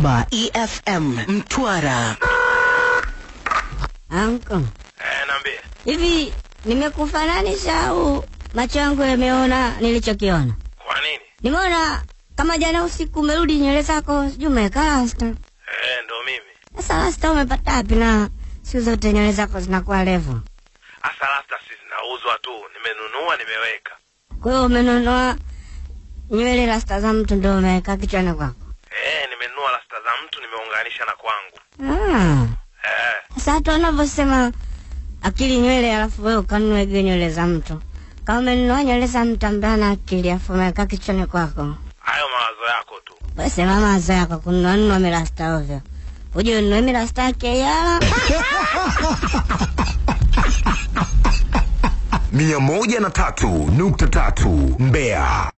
Baba EFM Mtwara. Anko, Eh, naambie. hivi nimekufananisha au macho yangu yameona nilichokiona? Kwa nini? Nimeona kama jana usiku umerudi nywele zako sijui umeweka rasta. Eh, ndo mimi. Sasa rasta umepata wapi na siku zote nywele zako zinakuwa refu? Asa rasta si zinauzwa tu, nimenunua nimeweka. Kwa hiyo umenunua nywele rasta za mtu ndio umeweka kichwani kwako? Eh, nimenunua rasta za mtu nimeunganisha na kwangu. Ah. Eh, Sasa watu wanavyosema akili nywele alafu wewe ukanunua hizo nywele za mtu. Kama umenunua nywele za mtu ambaye ana akili alafu umeweka kichwani kwako. hayo mawazo yako tu. Wewe sema mawazo yako kununua nunua mirasta ovyo. Uje ununue mirasta yake yala. mia moja na tatu nukta tatu Mbeya.